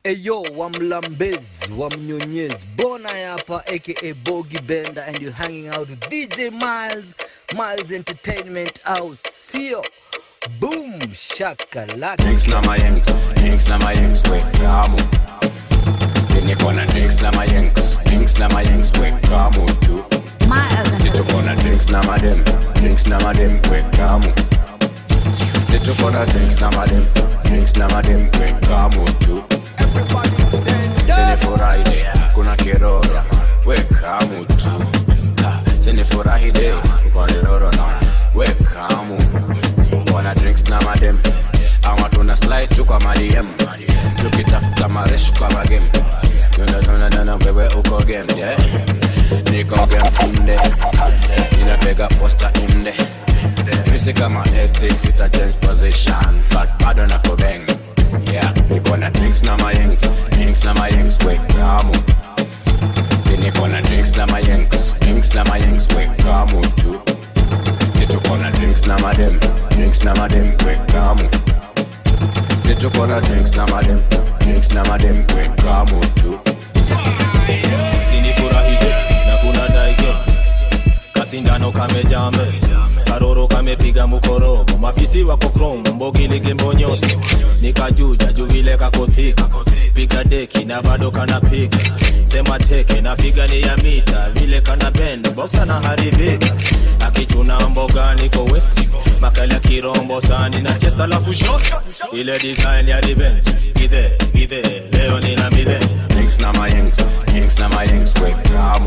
Eyo wa mlambezi wa mnyonyezi bona hapa aka Bogi Bender and you're hanging out with DJ Miles Miles Entertainment au sio? Boom shakalaka. Drinks na my yanks, drinks na my yanks, we kamu. Kwenye kona drinks na my yanks, drinks na my yanks, we kamu tu. Situ kona drinks na madem, drinks na madem, we kamu. Situ kona drinks na madem, drinks na madem, we kamu tu. Sene furahi kuna kirora, we kamu tu. Ha, Sene furahi de, kuna kirora na, we kamu. Wana drinks na madem, ama tuna slide tu kwa madiem. Tukitafuta maresh kwa magem. Tuna tuna tuna wewe uko game, yeah. Niko game inde, ninapiga posta inde. Misi kama ethics ita change position, but bado nako bang. Yeah, niko na drinks na my yanks, drinks na my yanks, we kamu. Si niko na drinks na my yanks, drinks na my yanks, we kamu tu. Si tuko na drinks na madem, drinks na madem, we kamu. Si tuko na drinks na madem, drinks na madem, we kamu tu. sinifurahije na kuna daige kasindano kamejame karoro kamepiga mukorogo mafisi wako krom mbogilige mbonyoso nikajuja juvile kakothika piga deki na bado kanapiga sema teke na figa ni ya mita vile kana bend boxa na haribika akichuna mboga niko west makali ya kirombo sani na chest alafu shot ile design ya revenge githe githe leo nina midhe Drinks na my yanks, drinks na my yanks, we kamu.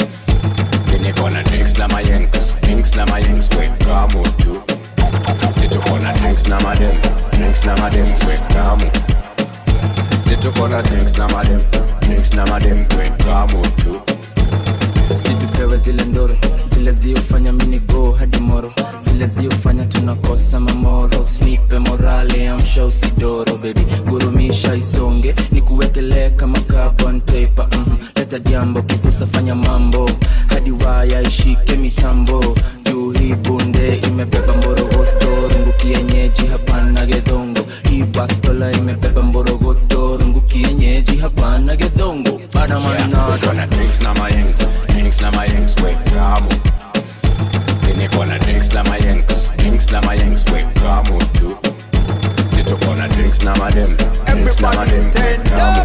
Si niko na drinks na my yanks, drinks na my yanks, we kamu tu. Si tuko na drinks na madem, drinks na madem, we kamu. Si tuko na drinks na madem, drinks na madem, we kamu tu. situpewe zile ndoro zile ziofanya minigo hadi moro zile ziofanya tunakosa mamoro snipe morale amsha usidoro bebi gurumisha isonge ni kuwekelee kama carbon paper mm leta jambo kikusa fanya mambo hadi waya ishike mitambo juu hii bunde imebeba mborogoto rungu kienyeji hapana gedongo hii bastola imebeba mborogoto rungu kienyeji hapana gedongo banamanado Tuko na drinks na my yanks, drinks na my yanks, we kamu. Si niko na drinks na my yanks, drinks na my yanks, we kamu tu. Si tuko na drinks na madem, drinks na madem, we kamu.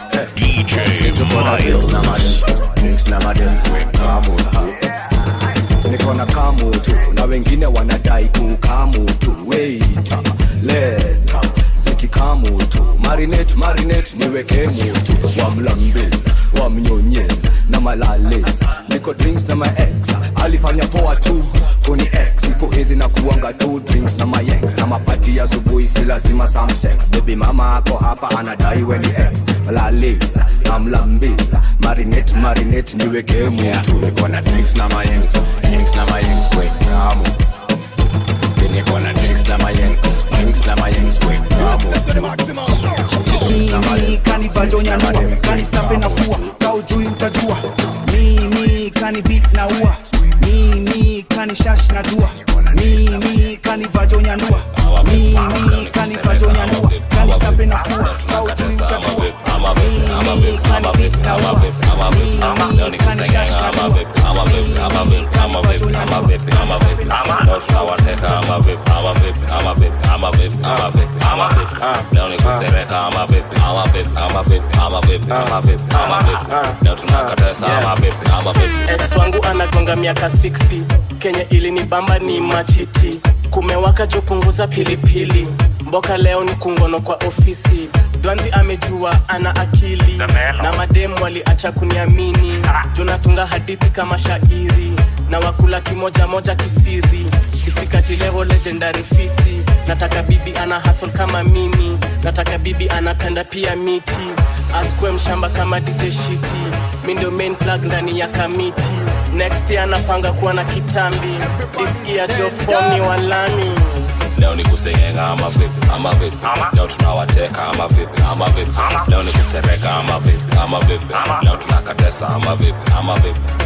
Si tuko na drinks na madem, drinks na madem, we kamu tu. niko na kamu tu na wengine wanadai kukamu tu weita leta zikikamu tu marinate marinate niweke mutu wamlambeza wamnyonyeza na malaleza niko drinks na my ex alifanya poa tu kuni ex siku hizi na kuanga tu drinks na my ex na mapati ya asubuhi si lazima some sex baby mama ako hapa anadai we ni ex malaleza namlambeza marinate marinate niweke mutu Niko na drinks na my yanks, drinks na my yanks, we kamu. Si niko na drinks na my yanks, drinks na my yanks, we kamu. Si drinks na my mimi kanivajonyanyua kanisape na fua kaujui utajua mimi kani bit na ua mimi kani shash na jua mimi kanivajonyanyua mimi kanivajonyanyua kanisape na fua kaujui utajua mimi kani bit na ua mimi kani shash na jua leo ni kusereka ama vipi ama vipi ama vipi ama vipi ama vipi ama vipi leo tunakatesa ama vipi ama vipi ex wangu anagonga miaka 60 kenye ilinibamba ni machiti kumewaka jopunguza pilipili mboka leo ni kungono kwa ofisi dwanzi amejua ana akili na mademu waliacha kuniamini jonatunga hadithi kama shairi na wakula kimoja moja kisiri kifikati level legendary fisi nataka bibi ana hustle kama mimi nataka bibi anapenda pia miti askwe mshamba kama diteshiti mi ndio main plug ndani ya kamiti next year anapanga kuwa na kitambi this year jofomi walami leo ni kusengenga ama vipi ama vipi leo tunawateka ama vipi ama vipi leo ni kusereka ama vipi ama vipi leo tunakatesa ama vipi ama vipi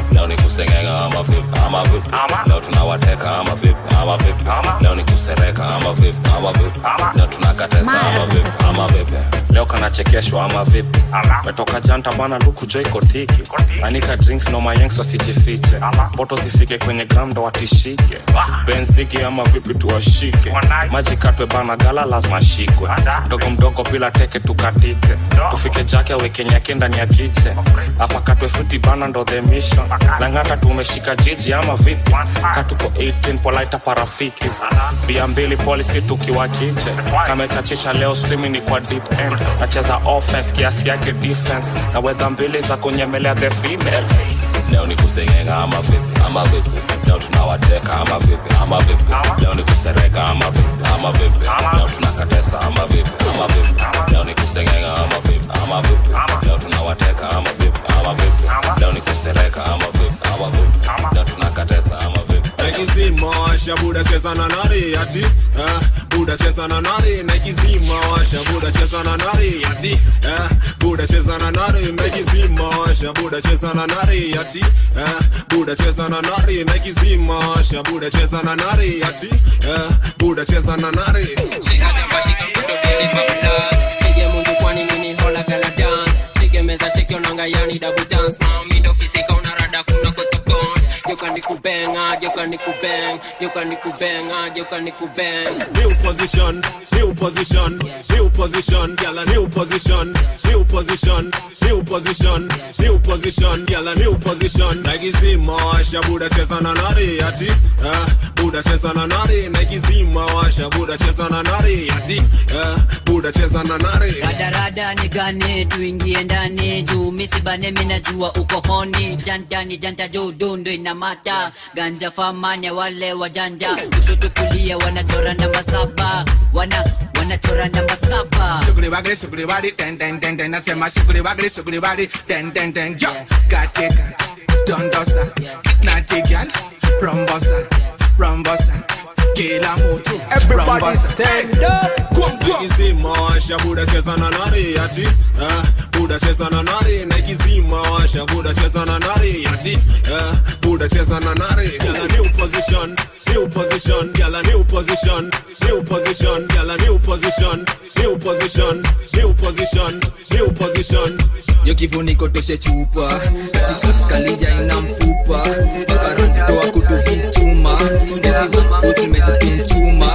leo ni kusengenga ama vipi ama vipi leo tunawateka ama vipi ama vipi leo ni kusereka ama vipi ama vipi leo tunakatesa ama vipi ama vipi leo kanachekeshwa ama vipi metoka janta bana luku joiko tiki anika drinks no mayengs wasijifiche boto zifike kwenye gramdo watishike benziki ama vipi tuwashike maji katwe bana gala lazima shikwe mdogo mdogo bila teke tukatike tufike jake awekenyake ndani ya kiche hapa katwe futi bana ndo the mission langata tumeshika jiji ama vipi katuko 18 polaita parafiki bia mbili polisi tukiwa kiche kamechachisha leo swimi ni kwa deep end nacheza offense kiasi yake defense na wedha mbili za kunyemelea the female leo ni kusengenga ama vipi ama vipi leo tunawateka ama vipi ama vipi leo ni kusereka ama vipi ama vipi leo tunakatesa ama vipi ama vipi leo ni kusengenga ama vipi ama vipi leo tunawateka ama vipi ama vipi leo ni kusereka ama vipi ama vipi leo tunakatesa ama vipi naikizima washa buda cheza na nari ati eh, buda cheza na nari naikizima washa buda cheza na nari ati eh, buda cheza na nari naikizima washa buda cheza na nari ati eh, buda cheza na nari naikizima washa buda cheza na nari ati eh, buda cheza na nari Pige mundu kwani nini hola gala dance Shike meza shike onanga yani double dance Mami ndo fisika unarada kuna kotokon Geuka ni kubenga, geuka ni kubeng Geuka ni kubenga, geuka ni kubeng new position, new position, new position, gyal a new position, new position, new position, new position, gyal a new position. Naikizima washa buda cheza na nari ati, eh, buda cheza na nari. Naikizima washa buda cheza na nari ati, eh, buda cheza na nari. radarada nigane tuingie ndani juu misibane minajua uko honi jantani janta juu dundu inamata ganja famanya wale wajanja kushoto kulia wanachora namba saba wana wanachora namba saba Sugri wagri sugri wadi den den den den nasema sugri wagri sugri wadi den den den yo katika dondosa natigal rombosa rombosa kila mtu Everybody stand up. Naikizima washa buda cheza na nari ati, eh, buda cheza na nari. Naikizima washa buda cheza na nari ati, eh, buda cheza na nari. Gyal a new position, new position, gyal a new position, new position, gyal a new position, new position, new position, new position. yo kifuniko toshe chupa kalija ina mfupa karantoa kutukichuma usimejipinchuma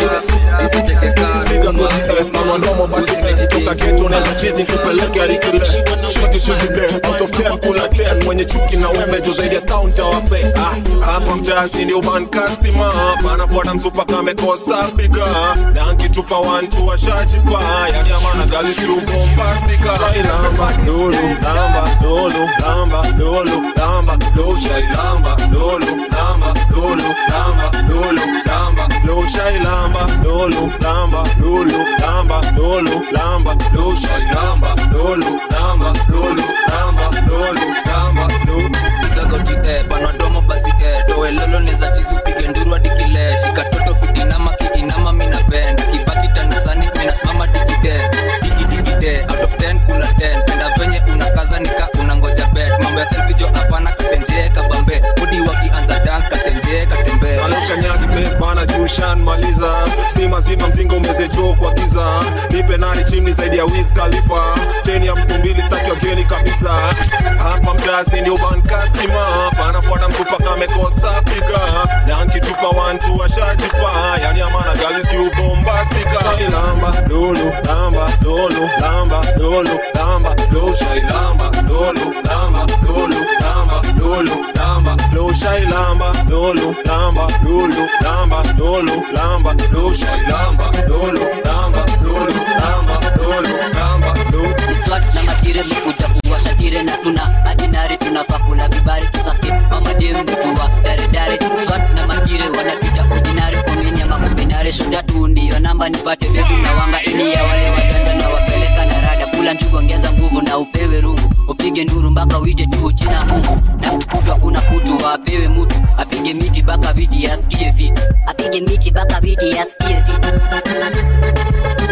isicheke karuma Mwandomo basi toka keto na chizi kupeleke alikile shiki shiki be out of 10 kula 10 mwenye chuki na umejo zaidi ya town tawape ah hapa mjasi ni urban customer anafuata msupa kamekosa piga na ankitupa wantu washajipa yani amana gazi tu bombastika lamba lulu lamba lulu lamba lulu lamba lulu shai lamba lulu lamba lulu lamba lulu lamba lulu shai lamba lulu lamba lulu lamba lulu lamba lulu shai lamba lulu lamba lulu lamba lulu lamba lulu gagoti eh, panadomo basi eh, toelolo neza tizu pige nduru hadi kile shika toto fitinama kiinama mina bend kibaki tanasani minasimama digide digidikide out of 10 kula 10 penda venye unakaza nika unangoja bet mambo ya selfie jo hapana katenjee kabambe budi wakianza dance katenjee katembee alokanyagi bes bana jushan maliza stima zima mzinga umezejo kwa giza nipe nani chimni zaidi ya wis khalifa cheni ya mtu mbili staki wageni kabisa hapa mjasi ndio bankastima panafuata mtupa kamekosa piga na nkitupa wantu washajipa yani amana galis kiubombastika lamba lulu lamba lulu lamba lulu lamba lulu shai lamba lulu lamba lulu lamba lulu lamba lulu shai lamba lulu lamba lulu lamba lulu lamba lulu shai lamba lulu lamba lulu lamba lulu lamba lulu Swat na matire mekuja kuwasha tire na tuna adinari tunafaa kula vibari tusake mamadem mtuwa dare dare swat na matire wanatuja ordinary komini ama kombinare shota tu ndiyo namba nipate bebi na wanga ini ya wale wajanja na wapeleka na rada kula njugu ongeza nguvu na upewe rungu upige nduru mpaka uite juu china mungu na kukutwa kuna kutu wapewe mutu apige miti mpaka viti yasikie vitu apige miti mpaka viti yasikie vitu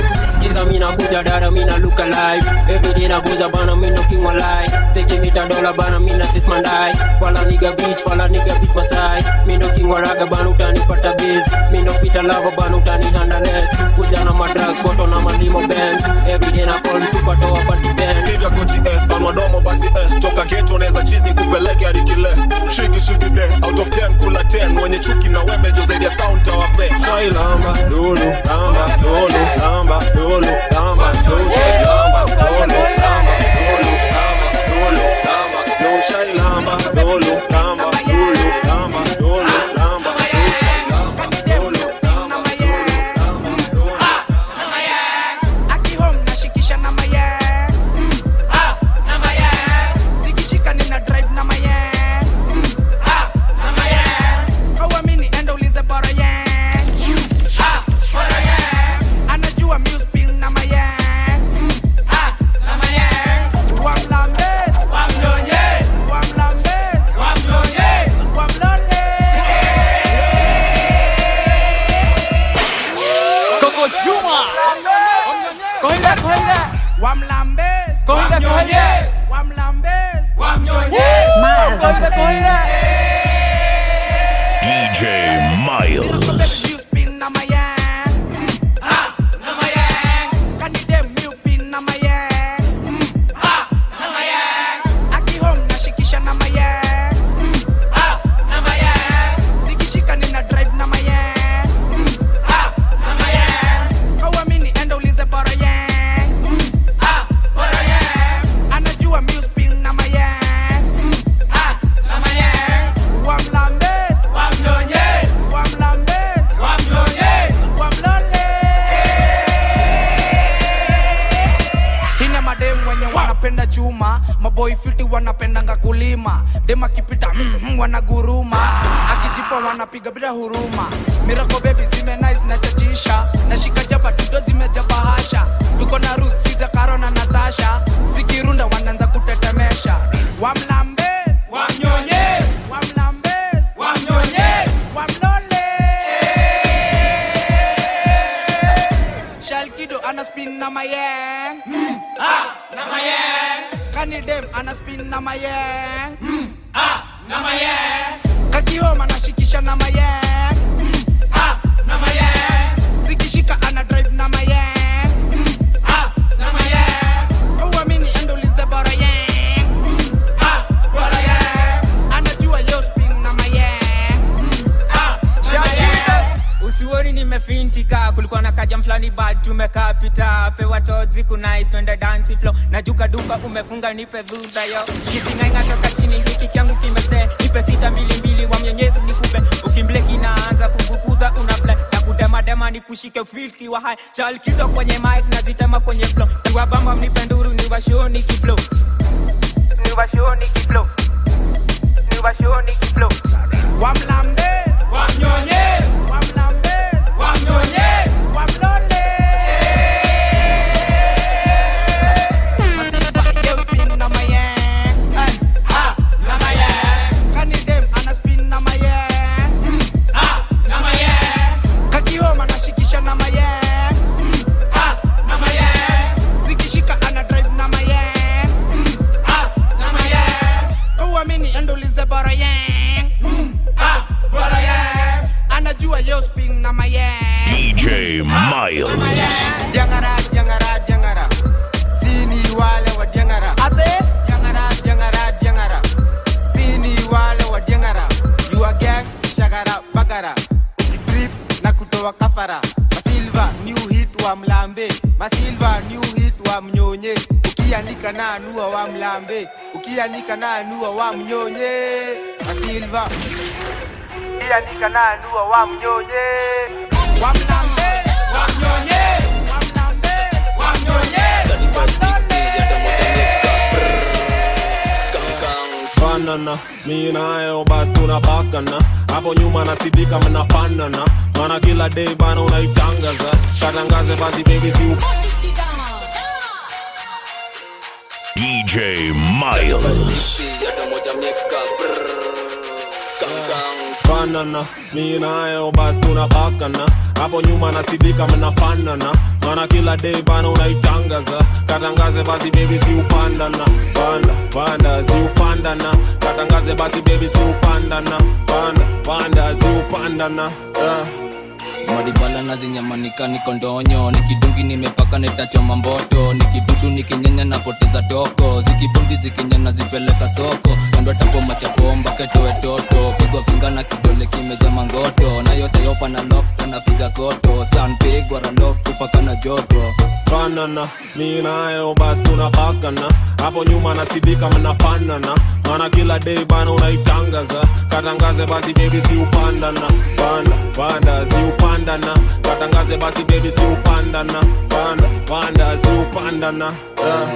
skiza mina kuja dara mina look alive everyday nakuza bana mina king walai take me dola bana mina sis mandai wala nigga bitch wala nigga bitch masai mina king waraga bana utanipata biz mina pita lava bana utani handleless kuja na madrugs photo na malimo bands everyday na call super toa party band piga goti eh, panodomo basi eh, toka geto neza chizi kupeleke hadi kile shigi shigi de out of 10 kula 10 wenye chuki na wembe jo zaidi ya counter wape chai lamba lulu lamba lulu lamba lulu lamba lulu chai lamba lulu lamba lulu lamba lulu lamba lulu chai lamba lulu lamba lulu lamba lulu lamba lulu chai lamba lulu lamba lulu Aki home nashikisha na maye Mm, ah, na maye Zikishika nina drive na maye Mm, ah, na maye Hauamini enda ulize bora ye Mm, ah, bora ye Anajua mi spin na maye Mm, ah, na maye Wamlambe Wamnyonye Wamlambe Wamnyonye Wamlole Coco Juma. Kohinda, kohinda. Wamlambe Kohinda, kohinda. Wamlambe Wamnyonye. Miles Kohinda, kohinda. DJ Miles. spin na maye Mm, ah, na maye Kani dem mi upin na maye Mm, ah, na maye Aki home nashikisha na maye Mm, ah, na maye Zikishika nina drive na maye Mm, ah, na maye Hauamini enda ulize bora ye Mm, ah, bora ye Anajua mi spin na maye Mm, ah, na maye Wamlambe Wamnyonye Wamlambe Wamnyonye Wamlole Hina madem wenye wanapenda chuma maboy fiti wanapendanga kulima dem akipita mm, mm, wanaguruma akijipa wanapiga bila huruma mirako bebi zime nice na chachisha nashika jaba tudo zimejaba hasha tuko na ruth siza karo na natasha zikirunda wanaanza kutetemesha wamlambe wamnyonye wamlambe wamnyonye wamlole shalkido ana spin na mayeng mm, ah, na mayeng kanidem ana spin na mayeng mm, ah, na mayeng kakihoma anashikisha na mayeng mm, ah, na mayeng zikishika ana drive na mayeng mm, ah, na mayeng kauamini endolize bora yeng mm, ah, bora yeng anajua yo spin na mayeng mm, ah, na mayeng usioni nimefintika kulikuwa na kaja mfulani bad tumekaa pita pewa tozi kunais twende dansi flo najuka duka umefunga nipe dhudha yo kisingainga toka chini hiki kyangu kimese nipe sita mbili mbili wa mwenyezi nikupe ukimble kinaanza kuguguza unafle na kudemadema ni kushike filki wa hai chal kido kwenye mic nazitema kwenye flo niwabamba mnipe nduru niwashoni kiflo niwashoni kiflo niwashoni kiflo wamlambe wamnyonye wamlambe wamnyonye wamlole Masiba yo spin na mayeng Ay, ah, na mayeng Kanidem ana spin na mayeng Mm, ah, na mayeng Kakihoma anashikisha na mayeng Mm, ah, na mayeng Zikishika ana drive na mayeng Mm, ah, na mayeng Kauamini endolize bora yeng Mm, ah, bora yeng Anajua yo spin na mayeng DJ Miles. Diangara, diangara, diangara. Sini wale wa diangara. Ate? Diangara, diangara, diangara. Sini wale wa diangara. You are gang, shagara, bagara. Trip na kutoa kafara. Masilva, new hit wa mlambe. Masilva, new hit wa mnyonye. Ukiandika na anua wa mlambe. Ukiandika na anua wa mnyonye. Masilva. Ukiandika na anua wa mnyonye. Wa mlambe, wa mnyonye. Wa mlambe, wa mnyonye. banana mi nayo basi tunapakana hapo nyuma nasidika mnafanana mana kila day bana unaitangaza katangaze basi baby si DJ Miles. hata moja mieka brrr, gang gang fanana mi nayo basi tunapakana hapo nyuma nasidika mnafanana mana kila day bana unaitangaza katangaze basi bebi si upandana panda panda si upandana katangaze basi bebi si upandana panda panda si upandana uh. maribala na zinyamanika niko ndonyo nikidungi nimepaka netachoma mboto nikibudu nikinyenya napoteza toko zikibundi zikinyana zipeleka soko kando tapoma chapomba ketowe toto pigwa finga na kidole kimeja mangoto na yote yopa na lokta napiga koto sanpigwa ralok tupaka na joto fanana mi nayo basi tunapakana hapo nyuma nasidika mnafanana mana kila day bana unaitangaza katangaze basi bebi si upandana panda panda si upandana katangaze basi bebi si upandana panda panda si upandana uh.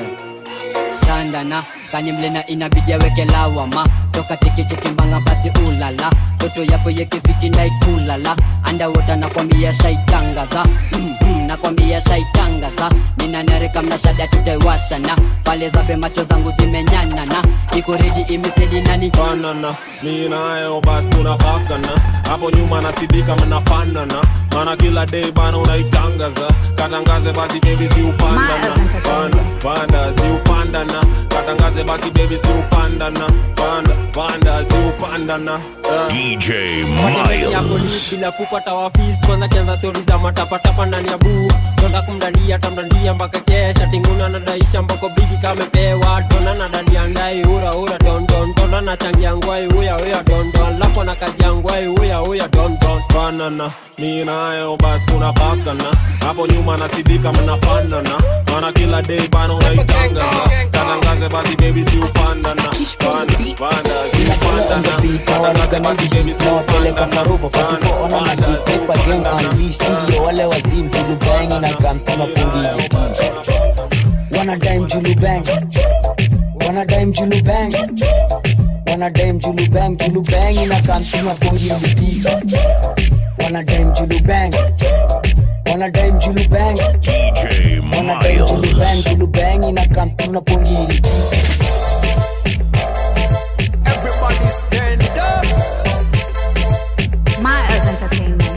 shandana kanimlena inabidi aweke lawama toka tikichikimbanga basi ulala toto yako yekiviti ndaikulala andawota nakwambia shaitangaza mm-hmm, nakwambia shaitangaza ninanarika mnashada tutaiwashana pale zabe macho zangu zimenyanana iko redi imestedi nani fanana mi nayo basi tunapakana hapo nyuma nasidika mnafanana mana kila day bana unaitangaza katangaze basi bebi si upandana panda panda si upandana katangaze basi bebi si upandana panda panda si upandana uh. DJ ya Miles. polisi bila kupata wafis kwanza kianza stori za matapatapa ndani ya buu tonda kumdandia tamdandia mpaka kesha tinguna nadaisha mpako bigi kamepewa tona na dadi andai ura ura dondon tonda na changi ya ngwai uya uya dondon lapo na kazi ya ngwai uya uya dondon fanana mi nayo basi tunapakana hapo nyuma nasidika mnafanana mana kila day bana unaitangaza katangaze basi bebi si upandana panda panda si upandana katangaze basi bebi si nawapeleka faruvo fatifoona magisepa gang unleash ndio wale wazimu julubangi na kampima pungili wanadai mjulubang wanadai mjulubang wanadai mjulubang julubangi na kampima pungili wanadai mjulubang wanadai mjulubang wanadai mjulubang julubangi na kampima pungili Everybody stand up. Miles Entertainment.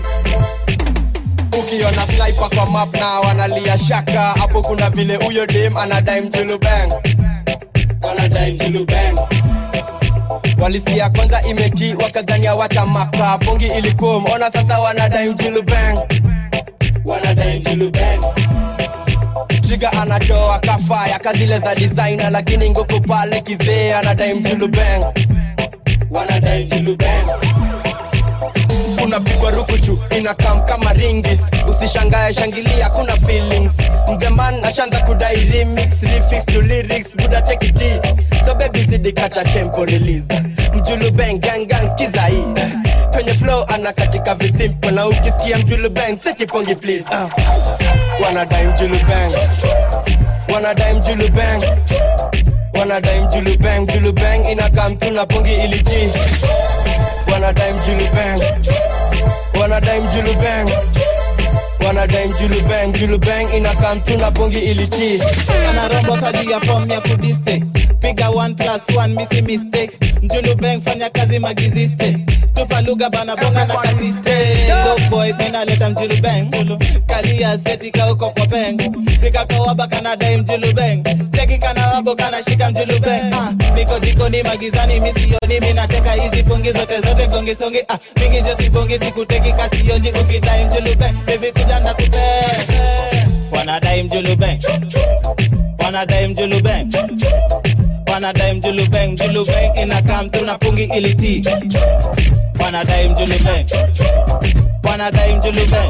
ukiona sniper kwa map na wanalia shaka hapo kuna vile huyo dem anadai mjulubang anadai mjulubang walisikia kwanza imeti wakadhania watamaka bongi ilikuwa ona sasa wanadai mjulubang wanadai mjulubang triga anatoa kafaya kazile za designer lakini ngoko pale kizee anadai mjulubang wanadai mjulubang unapigwa rukuchu inakam kama ringis usishangae shangilia kuna feelings mgeman ashanza kudai remix refix to lyrics buda chekiti so baby zidi kata tempo release mjulubeng gang gang skiza hii kwenye flow anakatika visimple na ukisikia mjulubeng sekipongi please uh. wanadai mjulubeng wanadai mjulubeng wanadai mjulubeng mjulubeng inakam tuna pongi iliji wanadai mjulubeng wanadai mjulubeng wanadai mjulubeng mjulubeng inakam tuna pongi iliti anarombo saji ya fom ya kudiste piga 1 plus 1 misi mistake mjulubeng fanya kazi magiziste tupa lugha bana bonga na kasiste boy minaleta mjulubeng kalia seti kauko kwa peng sikakawaba kanadai mjulubeng cheki kana wabo kanashika mjulubeng ah, niko jikoni magizani misioni minateka hizi pungi zote zote gongisongi ah, mingi josibongi sikuteki kasionji ukidai mjulubeng bebi kuja na kupe wanadai mjulubeng wanadai mjulubeng wanadai mjulubeng mjulubeng inakam tuna pungi iliti wanadai mjulubeng wanadai mjulubeng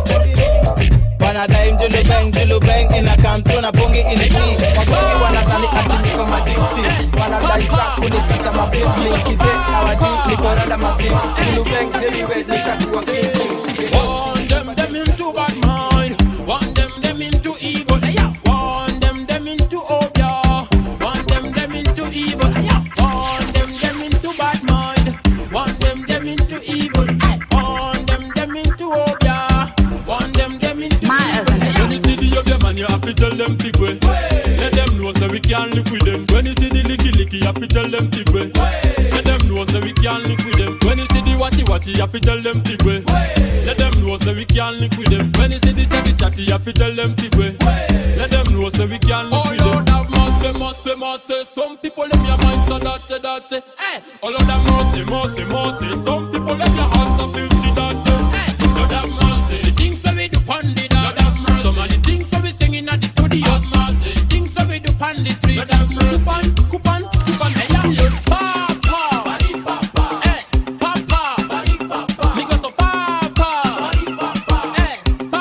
wanadai mjulubeng mjulubeng inakam tuna pungi iliti wagongi wanadhani ati niko majiti wanadai saa kunikata mabibli kize hawajui niko rada maskini mjulubeng heavyweight nishakuwa kingi Want them, them into bad mind. Want them, them into evil. Yeah. Want them, them into obia. Want them, them into evil. Yeah. Want them, them into bad mind. Want them, them into evil. Aye. Want them, them into obia. Want them, them into evil. When you see the of them and you have to tell them big way. Let them know so we can live with them. When you see the licky licky, you have to tell them big way. Let them know so we can live with them. When you see the watchy watchy, watch, you have to tell them big way. Let them know so we can link with them. When you see the chatty chatty, you have to tell them big way. Let them know so we can link with them. Oh Lord have mercy, mercy, mercy. Some people in your mind so dirty, dirty. Hey, oh Lord have mercy, mercy, mercy. Some people in your heart so filthy, dirty. Hey, Lord have mercy. The things that we do pon the dance. Lord have mercy. Some of the things that we singing at the studios. Mercy. The things that we do pon the streets. Lord have mercy. Coupon, coupon, coupon. Hey, yeah, Lord. Papa. Hey, Papa. Me go so Papa. Hey,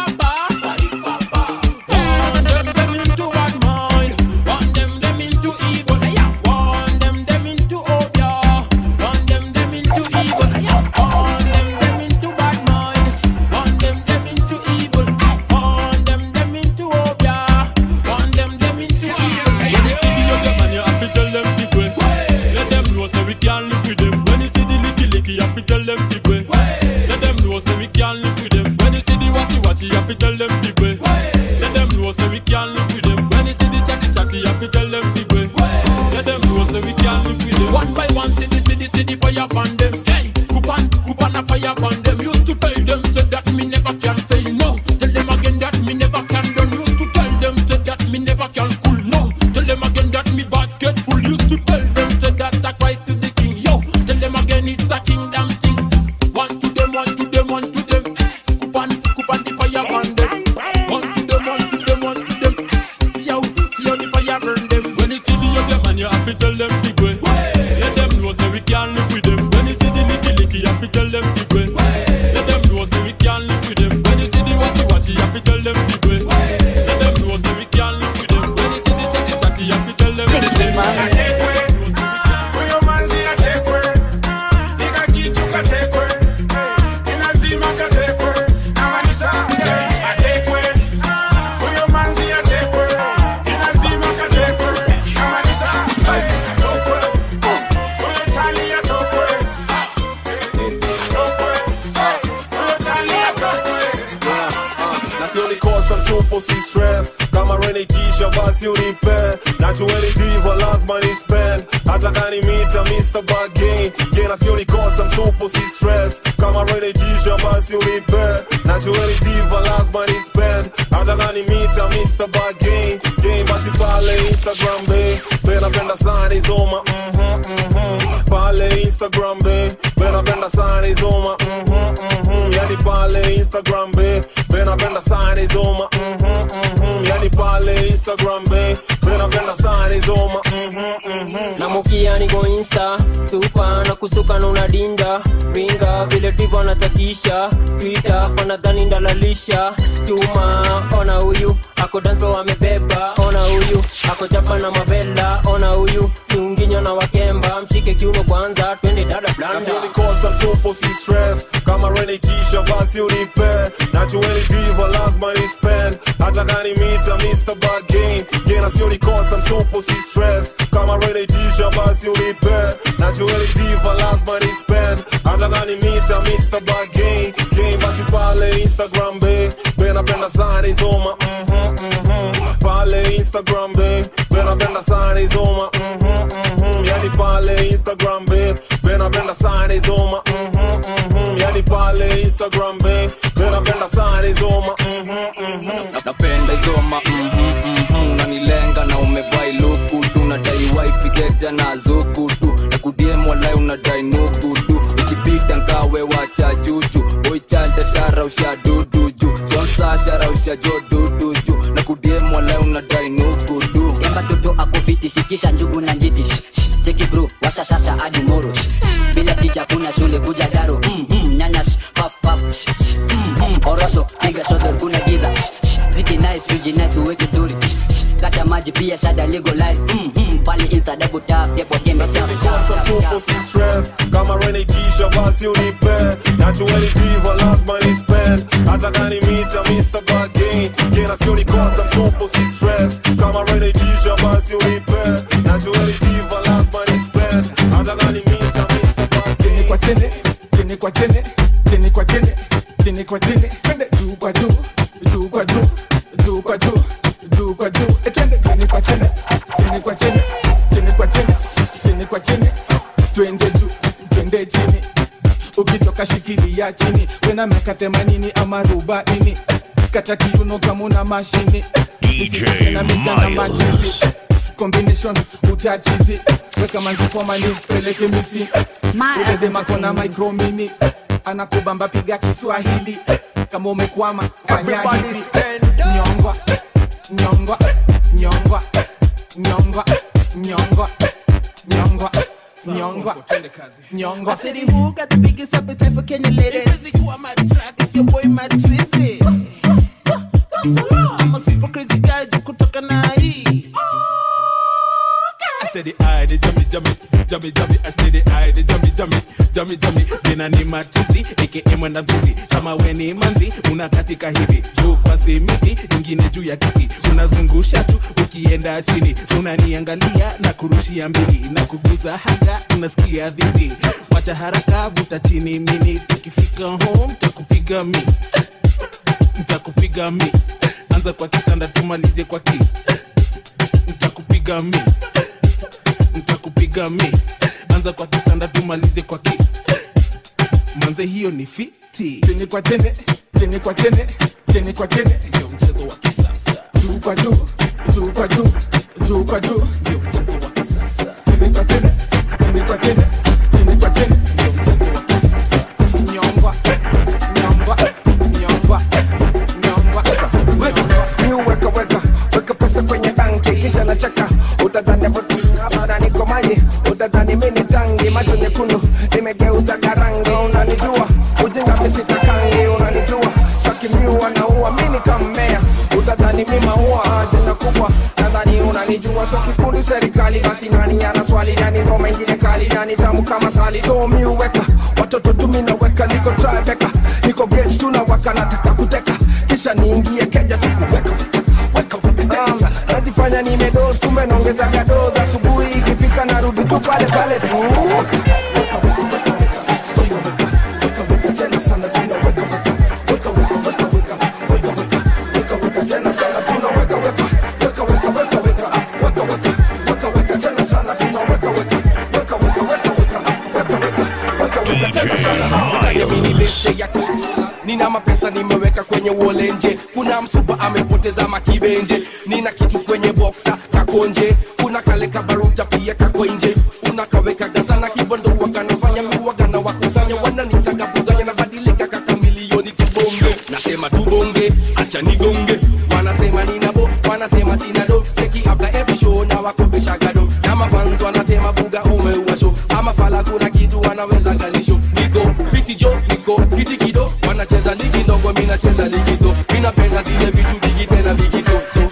Papa. Want them, them into bad mind. Want them, them into evil. Hey, yeah. Want them, them into obeah. Want them, them into evil. Hey, yeah. Want them, them into bad mind. Want them, them into evil. Want them, them into obeah. Want them, them into evil. Hey, yeah. When you see the young man, you have to tell them big way. Let them know so we can live with them. When you see the licky licky, you have to tell them big way. Let them know so we can live with them. When you see the watchy watchy, you have to tell them big way. Let them know so we can live with them. When you see the chatty chatty, you have to tell them big way. Let them know so we can live with them. One by one, city city city fire upon them. Hey, coupon coupon a fire upon them. Used to tell them say that me never can fail. No, tell them again that me never can done. Used to tell them say that me never can cool. No, tell them again that me basket full. Used to tell them say that I Christ is the king. Yo, tell them again it's a kingdom thing. One to them, one to them, one to them. Coupon, coupon the fire burn them. One to them, one to them, one to them. See how, see how the fire burn them. When you see the young man, you have to tell them big way. Let them know so we can live with them. When you see the licky licky, you have to tell them big way. Let them know so we can live with them. When you see the watchy watchy, you have to tell them big way. Let them know so we can live with them. When you see the chatty chatty, you have to tell them big way. Huyo manzi atekwe, nika kitu katekwe, ni lazima katekwe, amanisa atekwe. Huyo manzi atekwe, ni lazima katekwe, amanisa atokwe. Huyo tali atokwe, atokwe. Huyo tali atokwe. na sio nikosa msupo si stress kama renikisha basi unipe najueni diva lazima ni spend hata kani mita mr bagain jena sio nikosa msupo si stress kama renikisha basi unipe najueni diva lazima ni spend hata kani mita mr bagain game basi pale instagram be benapenda sana izoma mhm, mhm. pale instagram be benapenda sana izoma mhm, mhm. yani pale instagram be benapenda sana izoma mhm, mhm. yani pale instagram be benapenda sana izoma mhm, mhm. na mukia niko insta supa na kusuka na unadinda ringa vile divo anatatisha twita panadhani ndalalisha chuma ona huyu ako danso amebeba ona huyu ako chapa na mavela ona huyu kiunginyo na wakemba mshike kiuno kwanza twende dada blanda nasionikosa msupo si stress kama renikisha basi unipe najueni diva lazima ni spend hata kani mita mr bagain jena sionikosa msupo si stress kama renikisha basi unipe najueni diva lazima ni spend hata kani mita mr bagain game basi pale instagram be benapenda sana izoma mhm, mhm. pale instagram be benapenda sana izoma mhm, mhm. yani pale instagram be benapenda sana izoma mhm, mhm. yani pale instagram be benapenda sana izoma mhm, mhm. napenda izoma mhm, mhm. unanilenga na umevai luku tu nadai wifi keja na zuku tu na kudiem walai unadai nuku tu ukipita nkawe wacha juju boichanda shara usha dudu ju sponsa shara usha jo dudu ju na kudiem walai unadai nuku tu kemba toto akufiti shikisha njugu na njiti Shh, shh, cheki bro washa shasha hadi moro Shh, shh, bila ticha kuna shule kuja daro mm, mm, nyanya shh, paf paf Shh, shh, mm, mm, orosho piga shodor kuna giza Shh, shh, ziki nice tuji nice uweke story Shh, shh, kata maji pia shada legalize mm, mm, pale insta double tap depo kembe tap, tap, Sasa tap, msupo tap. si stress kama renikisha basi unipe najueni diva lazima ni spend hata kani mita mr bagain jena sionikosa msupo si stress kama renikisha basi unipe najueni diva lazima ni spend hata kani mita mr chini kwa chini chini kwa chini chini kwa chini chini kwa chini twende juu kwa juu juu kwa juu juu kwa juu juu kwa juu Eh, twende chini kwa chini chini kwa chini chini kwa chini chini kwa chini twende juu twende chini ukitoka shikilia ingia chini wena miaka themanini ama arobaini kata kiuno kama una mashini Misisi tena mijana Miles. machizi combination uchachizi weka manzipomani peleke misi uleze makona micromini anakubamba piga kiswahili kama umekwama fanya hivi nyongwa nyongwa nyongwa nyongwa nyongwa nyongwa nyongwa nyongwa I said, who got the biggest appetite for Kenya ladies? It's your boy Mad Frizzy. I'm a super crazy guy, juu kutoka na hii. I said the eye, the jummy, jummy, jummy, jummy. I said the eye, the jummy, jummy, jummy, jummy. Jina ni matuzi, aka mwenda mbuzi. Kama we ni manzi, unakatika hivi juu kwa simiti, ingine juu ya kiti, unazungusha tu ukienda chini, unaniangalia na kurushia mbili na kuguza haga, unasikia dhidi. Wacha haraka, vuta chini mini, tukifika home takupiga mi, ntakupiga mi. Anza kwa kitanda, tumalize kwa ki, ntakupiga mi nitakupiga mi anza kwa kitanda tumalize kwa ki manze hiyo ni fiti chini kwa chini chini kwa chini chini kwa chini ndio mchezo wa kisasa juu kwa juu juu kwa juu juu kwa juu ndio mchezo wa kisasa chini kwa chini chini kwa chini chini kwa chini ndio mchezo wa kisasa nyongwa nyongwa nyongwa nyongwa New weka weka weka pesa kwenye banki kisha nacheka utadhani botana niko maji utadhani mimi ni tangi macho nyekundu nimegeuza garangi unanijua ujinga misitakangi unanijua takimiu anaua mimi kammea utadhani mimi maua jina kubwa nadhani unanijua so kikundi serikali basi nani ana swali nani ngoma ingine kali nani tamu kama sali so mi uweka watoto tumi naweka niko tribeka niko gauge tunawaka nataka kuteka kisha niingie keja tukuweka Um, najifanya nimedos kumbe naongezaga dos asubuhi ikifika narudi tu pale pale tu nina mapesa nimeweka kwenye uolenje kuna msupa amepoteza makibenje nina kitu kwenye boksa kakonje kuna kale kabaruta pia kako nje unakaweka gazana kibondo wakanafanya miwagana wakusanya wananitaka buganya nabadilika kaka milioni tubonge nasema tubonge acha nigonge wanasema ninabo wanasema sinado cheki after every show na wakopesha gado na mafans wanasema buga umeua show ama fala kuna kitu wanaweza ganisho niko fiti jo niko fiti kido wanacheza ligi ndogo mi nacheza ligi so mi napenda zile vitu ligi tena ligi so so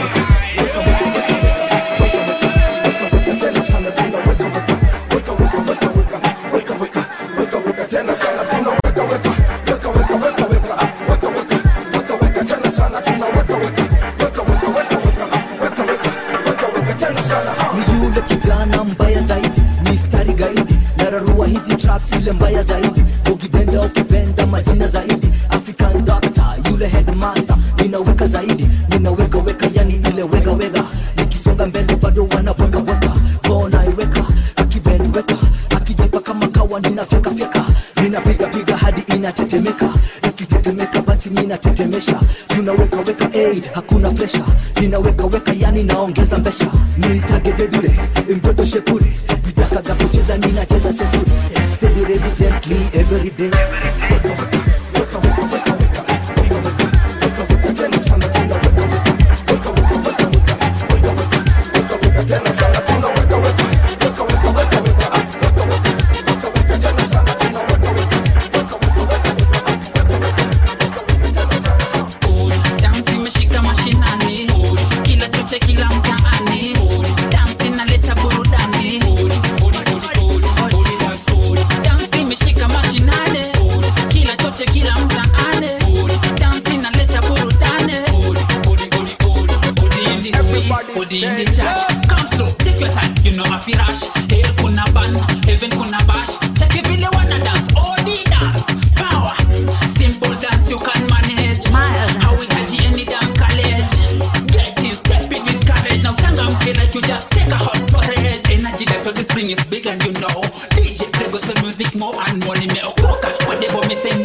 ni yule kijana mbaya zaidi mistari gaidi nararua hizi tracks ile mbaya zaidi ukipenda ukipenda majina zaidi african doctor yule headmaster ninaweka zaidi ninaweka weka yani ile wega wega nikisonga mbele bado wanaweka weka bona iweka akibend weka akijipa kama kawa ninafyeka fyeka ninapiga piga hadi inatetemeka ikitetemeka basi ninatetemesha tunaweka weka hey, hakuna presha ninaweka weka yani naongeza mbesha niitage dedure mtoto shepure vitakaga kucheza ninacheza sefuri steady ready gently every day dansi imeshika mashinani kila choche kila mtaani dansi inaleta burudani dansi imeshika mashinani kila choche kila mtaani dansi inaleta burudani Odi in the church Come slow, take your time, you know afi rush Hell kuna ban, heaven kuna bash Check it vile wanna dance, odi dance Power, simple dance you can manage Hauhitaji any dance college Get in, step in with courage Now changamke like you just take a hot porridge Energy that all this bring is big and you know DJ play gospel music more and money me okoka Whatever me say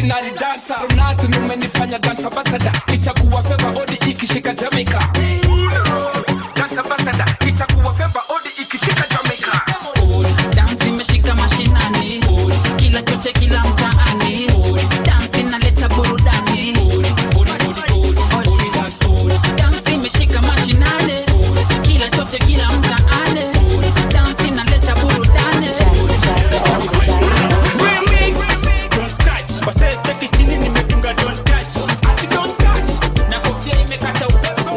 ordinary dancer Ronaldo umenifanya dance ambassador itakuwa feva odi ikishika Jamaica dance ambassador itakuwa feva odi ikishika Jamaica dansi imeshika mashinani kila choche kila mtaani dansi inaleta burudani dansi imeshika mashinani kila choche kila mtaani dansi inaleta burudani Base cheki chini nimetunga don't touch ati don't touch na kofia imekata upepo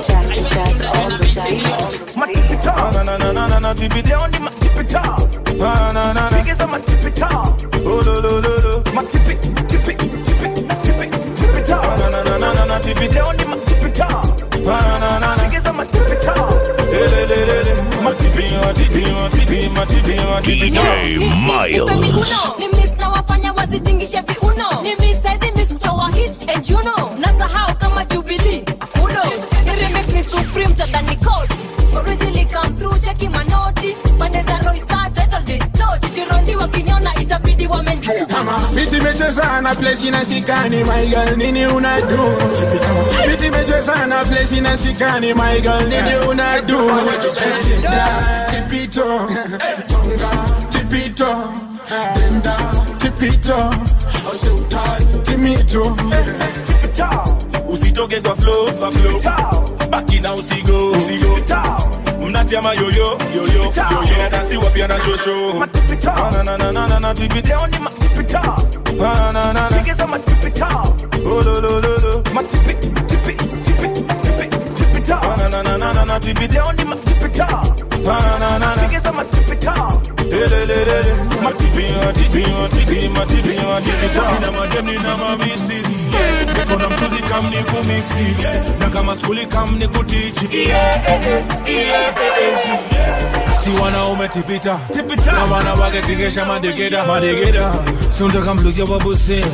Na na na na na na tipi down di ma tipi top. Na na na na. Biggest on my tipi top. Oh lo lo lo lo. My tipi tipi tipi tipi tipi top. Na na na na na na tipi down di ma tipi top. Na na na na na. Biggest on my tipi top. Le le le le le. My tipi my tipi my tipi my tipi my tipi top. Uno, ni miss na wafanya wazitingishe viuno ni miss saizi miss kutoa hits and you know nasahau kama jubilee kudo remix ni supreme tadhani coat originally come through cheki manoti pande za roisa title deed note jirondi wakiniona itabidi wamenjua Biti imecheza na place inasikani my girl nini unadu Biti imecheza na place inasikani my girl nini unadu Tipito Tipito Tipito Timito usitoke kwa flow kwa flow baki na usigo usigo mnati ama yoyo yoyo yoyo dansi wapia na shosho na na na na na na tipi down di ma tipi top na na na na biggest on my tipi top oh lo lo lo lo my tipi tipi tipi tipi tipi top na na na na na na tipi down di ma tipi top na na na na biggest on my tipi top le le le le my tipi my tipi my tipi my tipi my tipi top na madem ni na mabisi niko na mchuzi kam ni kumisi na kama skuli kam ni kutichi si wanaume tipita na wana wake tingesha madegeda madegeda sundaka mlukia wabuse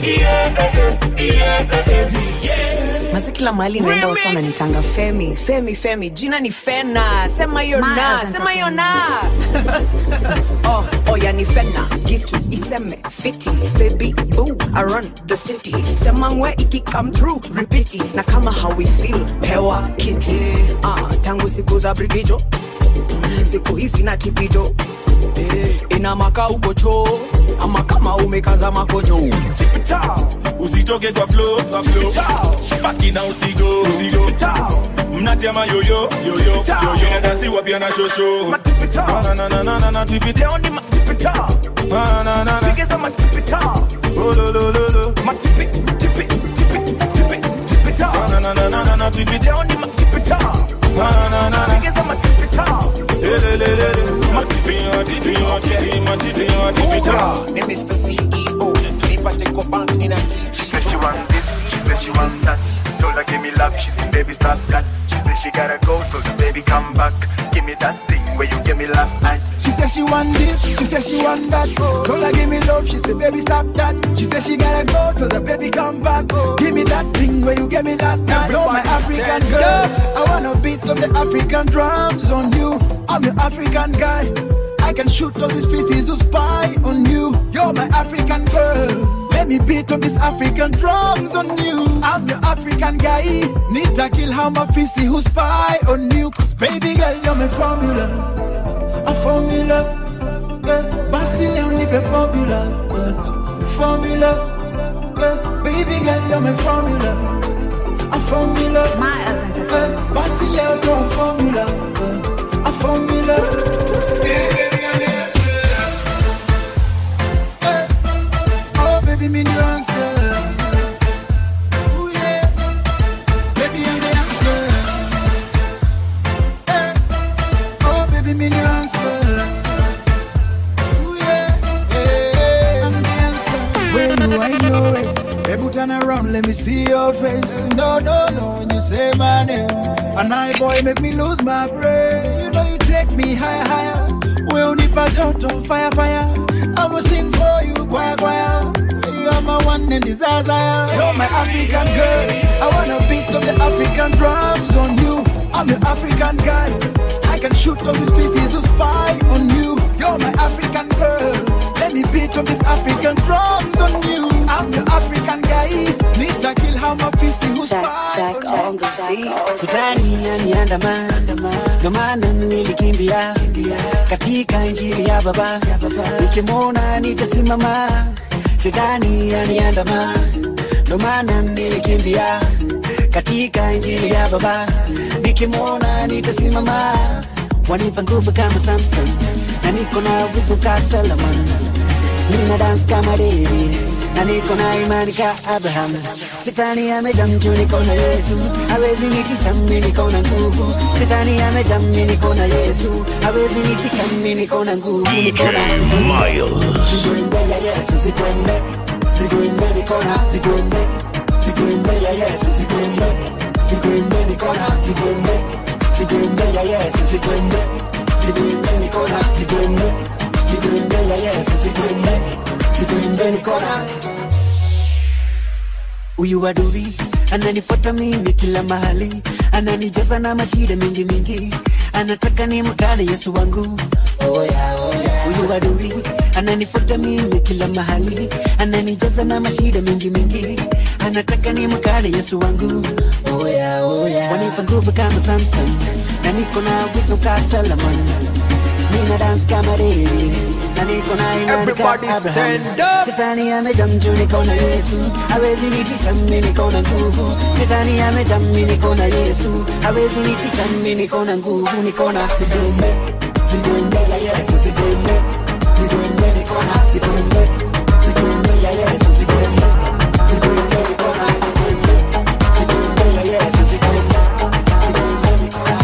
Masi kila mahali naenda wasa wananitanga Femi, Femi, Femi. Jina ni Fena. Sema hiyo na, sema hiyo na. oh, oh yani Fena. Gitu iseme fiti. Baby boo, I run the city. Sema ngwe iki come through, repeat it. Na kama how we feel, pewa kiti. Ah, tangu siku za brigijo. Siku hizi na tipijo. Ina maka uko choo. Ama kama umekaza makojo. usitoke kwa flow kwa flow baki na usigo usigo mnati ama yoyo yoyo yoyo na dansi wapia na shosho na na na na na na tipi down di ma tipi top na na na na biggest on my tipi top oh lo lo lo lo my tipi tipi tipi tipi tipi top na na na na na na tipi down di ma tipi top na na na na biggest on my tipi top le le le le le my tipi my tipi my tipi my tipi my tipi top Ni Mr. CEO, nipate kwa bank nina She said she want this, she said she wants that. Told her give me love, she said baby stop that. She said she gotta go, told her baby come back. Give me that thing where you gave me last night. She said she want this, she said she want that. Told her give me love, she said baby stop that. She said she gotta go, told her baby come back. Give me that thing where you gave me last night. Oh my African girl, I wanna beat on the African drums on you. I'm your African guy. I can shoot all these pieces who spy on you. You're my African girl. Let me beat on these African drums on you. I'm your African guy. Need to kill how my fissy who spy on you. Cause baby girl, you're my formula. A formula. Yeah. Basile only the formula. Yeah. Formula. Yeah. Baby girl, you're my formula. A formula. My yeah. Basile only a formula. Yeah. A formula. Oh, baby, me the answer. Ooh, yeah. Baby, I'm the answer. Eh. Oh, baby, me the answer. Ooh, yeah. Eh, I'm the answer. When you wind your waist, baby, turn around, let me see your face. No, no, no, when you say my name, and I boy make me lose my brain. You know you take me higher, higher. We only joto, fire, fire. I'ma sing for you, choir, choir. You are my one and desire. You're my African girl. I wanna beat on the African drums on you. I'm your African guy. I can shoot all these pieces to spy on you. You're my African girl. Let me beat on these African drums on you. I'm your African guy. Shetani aniandama, ndo maana nilikimbia katika injili ya Baba, nikimwona nitasimama. Shetani aniandama, ndo maana nilikimbia katika injili ya Baba, nikimwona nitasimama. Wanipa nguvu kama Samson, na niko na uwezo ka Solomon, nina dance kama David na niko na imani ka Abraham. Shetani amejaa mjuu, niko na Yesu, hawezi nitisha mimi, niko na nguvu. Shetani amejaa mimi, niko na Yesu, hawezi nitisha mimi, niko na nguvu, niko na Miles. Zigwembe ya Yesu, zigwembe, zigwembe, niko na zigwembe, zigwembe ya Yesu, zigwembe, zigwembe, niko na zigwembe, zigwembe ya Yesu, zigwembe, zigwembe, niko na zigwembe, zigwembe ya Yesu, zigwembe, zigwembe, niko na Huyu adui ananifuata mimi kila mahali, ananijaza na mashida mingi mingi, anataka nimkane Yesu wangu. Oh yeah, oh yeah. Huyu adui ananifuata mimi kila mahali, ananijaza na mashida mingi mingi, anataka nimkane Yesu wangu. Oh yeah, oh yeah. Wanipa nguvu kama Samson, na niko na wisdom kama Solomon, nina dance kama David na niko na imani kama Everybody Abraham. stand up. Shetani amejaa mjuu, niko na Yesu, hawezi nitisha mimi, niko na nguvu. Shetani amejaa mimi, niko na Yesu, hawezi nitisha mimi, niko na nguvu, niko na zigombe, zigombe ya Yesu, zigombe, zigombe, niko na zigombe, zigombe ya Yesu, zigombe, zigombe, niko na zigombe, zigombe ya Yesu, zigombe, zigombe, niko na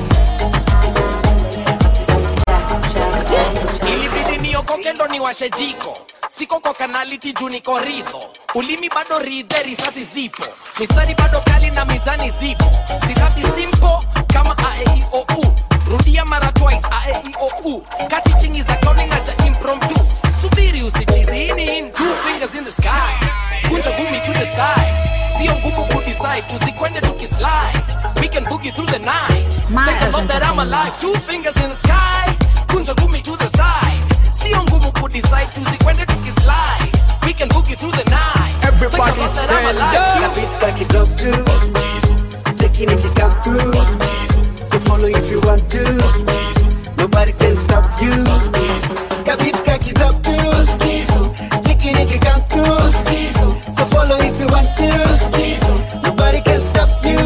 ilibidi niokoke ndo niwashe jiko siko kwa kanaliti juu niko ridho ulimi bado ridhe risasi zipo misari bado kali na mizani zipo silabi simpo kama aeiou rudia mara twice aeiou kati chingi za kauni na cha impromptu subiri usichizi hii ni in two fingers in the sky kunja gumi to the side sio ngumu kudecide tusikwende tukislide we can boogie through the night thank the lord that i'm alive two fingers in the sky kunja gumi to the side sio ngumu kudecide tusikwende tukislide we can boogie through the night Everybody Thank the Lord that I'm stand alive. up. Beat back it up too. Taking it, you come through. So follow if you want to. Nobody can stop you. Kabit back it up too. Taking it, you come through. So follow if you want to. Nobody can stop you.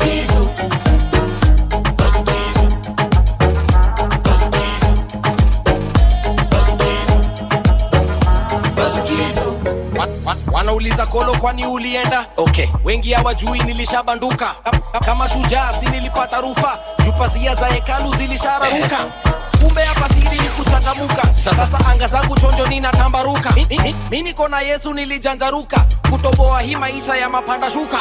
Wa- wa- wanauliza kolo kwani ulienda okay wengi hawajui nilishabanduka Ka- kama shujaa si nilipata rufa jupazia za hekalu zilishararuka kumbe hapa siri ni kuchangamuka sasa anga zangu chonjo ninatambaruka mi, mi, mi, mi niko na yesu nilijanjaruka kutoboa hii maisha ya mapanda shuka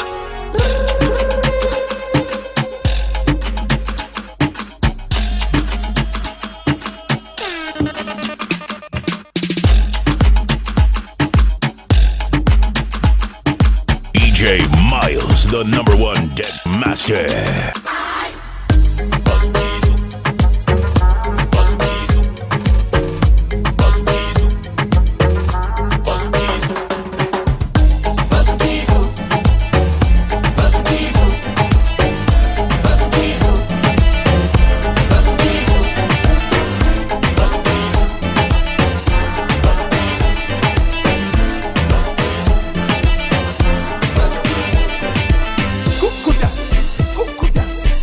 DJ Miles, the number one deck master. Kuku dance, kuku dance,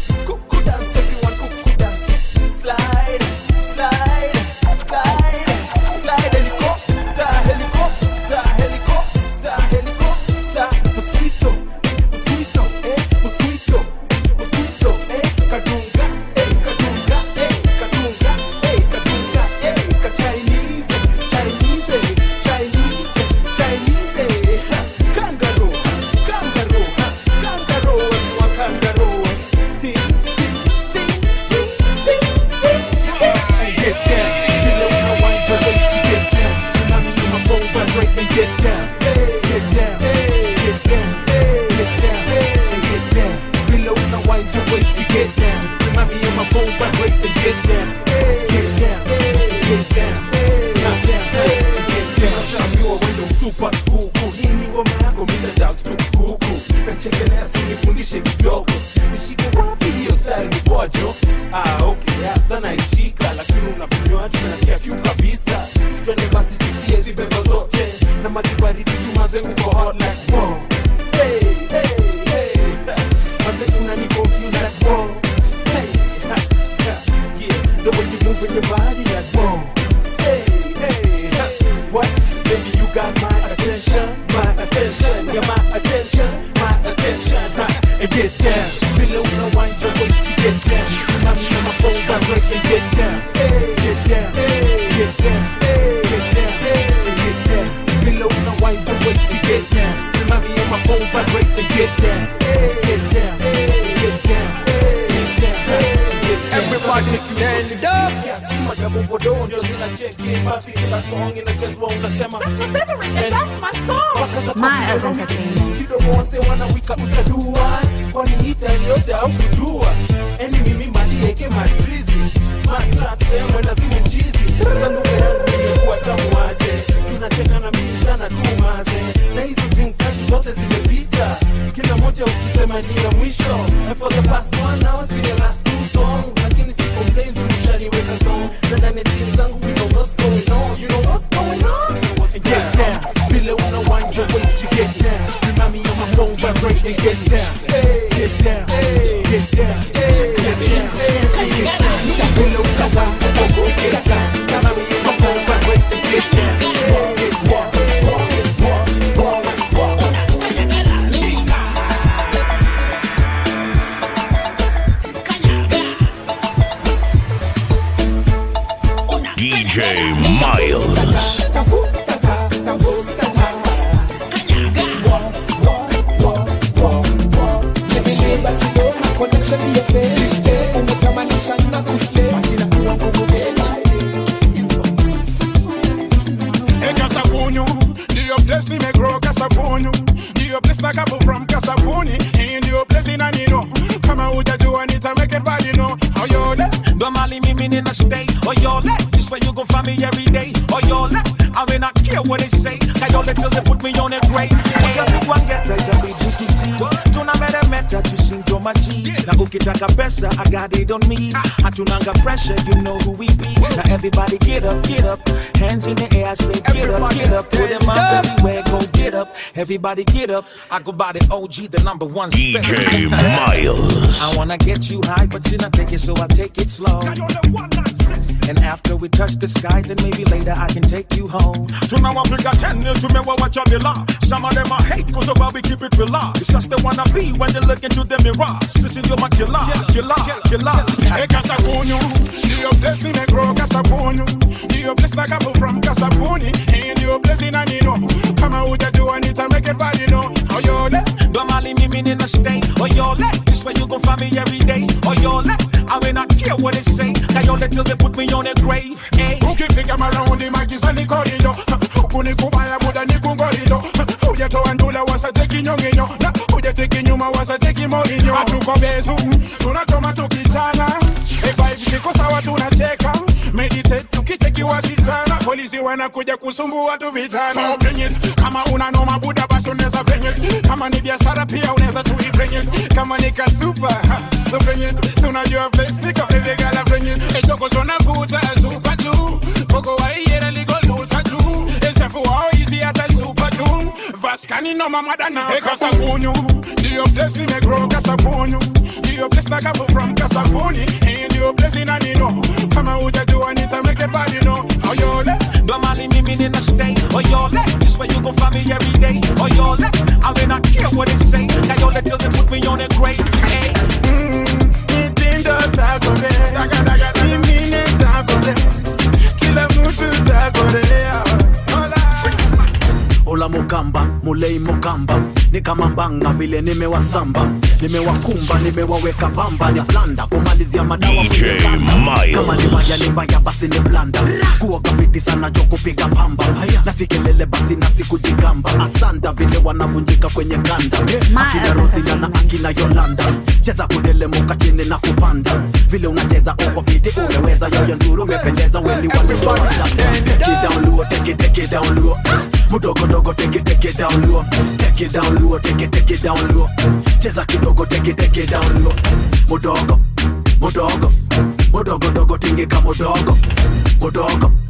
my attention, my attention. Ha, and get down. Below no wind your waist to get down. Mommy on my phone vibrate and get down. Get down, get down, get down, and get down. Below no wind your waist to get down. Mommy on my phone vibrate and get down. Get down, get down, get down. Everybody stand up. Kiasi majabu bodo ndio zinacheki basi kila song inachezwa unasema And mpaka za Miles pop kidogo wase wanawika utadua kwani hita yote au kujua eni mimi malieke matrizi matrase mwendazimu mchizi sanduka yangu imekuwa tamu aje tunacheka na mimi sana tu maze na hizo drink tatu zote zimepita kila moja ukisema ni ya mwisho and for the past one hour it's been the last two songs lakini si complain tushaniweka song na ndani ya jeans zangu we know what's going on you know what's going on and get down below no wind your waist to get down remind me on my phone vibrate and get down get down get down get down get down below no wind your waist to get down remind me on my phone vibrate and get down get down DJ Miles. Hey, Kasapunyu, ndio place nimegrow Kasapunyu, ndio place na kapo from Kasapuni, hii ndio place inanino kama hujajua nita make it bad you know oyole Don't mali mimi nina stay Oyole, this way you gon' find me every day Oyole, I mean I care what they say Kayole till they put me on a grave Utapigwa ngeta itabidi tutii Tunameremeta tusinto maji Na ukitaka pesa I got it on me Hatunanga pressure you know who we be Now everybody get up, get up Hands in the air I say get up, get up Put them up everywhere, go get up Everybody get up I go by the OG, the number one DJ spinner. Miles. I wanna get you high, but you not take it, so I take it slow. And after we touch the sky, then maybe later I can take you home. tunawapiga teni tumewawacha bila some of them are hate cause of how we keep it real it's just they wanna be when they look into the mirror sisi ndio makila kila kila Hey, Kasapunyu, ndio place nimegrow Kasapunyu, ndio place na kapo from Kasapuni, hii ndio place inanino kama hujajua nita make it bad you know oyole Don't mali mimi nina stay. Oh yole, this way you gon' find me every day. Oh yole, I mean I care what they say. Kayole till they put me on a grave. Hey. ukipiga maraundi magiza ni korido huku ni kubaya muda ni kungorido hujatoa ndula wasateki nyonginyo na hujateki nyuma wasateki morinyo hatuko bezu tunachoma tukichana vibe ziko sawa tunacheka meditate tukicheki wasichana polisi wanakuja kusumbua tu vijana so bring it kama una noma buda basi unaweza bring it kama ni biashara pia unaweza tu bring it kama ni kasupa ha, so bring it tunajua face niko baby gala bring it echoko zona vuta super tu Poco waiera ligo luta tu Esefu wao easy hata super tu Vaskani no mama dana Hey Kasapunyu Ndio place nimegrow Kasapunyu Ndio place na kapo from Kasapuni Hii ndio place inanino Kama hujajua nita make it bad you know Oyole Don't mali mimi nina stay. Oh yole, this way you gon' find me every day. Oh yole, I mean I care what they say. Kayole till they put me on a grave. Hey. Mitindo takore Mimine takore Kila mtu takorea ola mukamba mulei mukamba ni kama mbanga vile nimewasamba nimewakumba nimewaweka pamba ni blanda kumalizia madawa DJ kwenye blanda. Miles. kama ni mbaya ni mbaya basi ni blanda kuwa kafiti sana jo kupiga pamba na si kelele basi na si kujigamba asanda vile wanavunjika kwenye kanda akina rosina na akina yolanda cheza kudelemuka chini na kupanda vile unacheza uko fiti umeweza yoyo nzuri umependeza weni waliwawanda take it down low take it take it down low mudogo dogo take it take it down low take it down low take it take it down low cheza kidogo take it take it down low mudogo mudogo mudogo dogo tingika mudogo mudogo